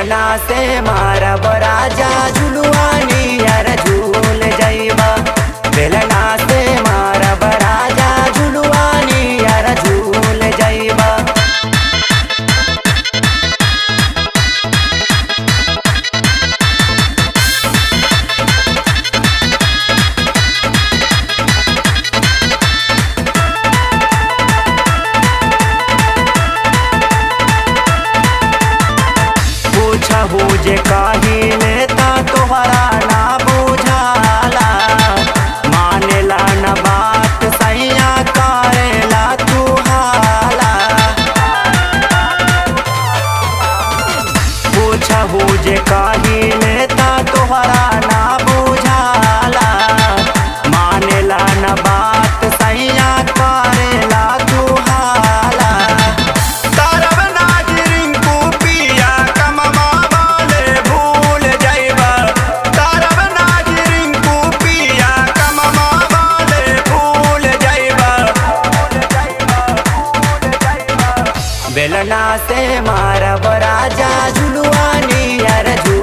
बेलना से मारब राजा झुलुआनी यार झूल जइबा बेलना से मारब राजा झुलुआनी यार झूल जइबा पूछहु जे कहिले त तोहरा ना बुझाला मानेला न बात सैया करेला तू हाला पूछहु जे कहिले त तोहरा ना बुझाला मानेला न बात सैया करेला तू हाला तरब नाजरिन को पिया कममा वाले भूल जाइबा तरब नाजरिन को पिया कममा वाले भूल जाइबा बेलना से मारब राजा झुलुआनी यार झूल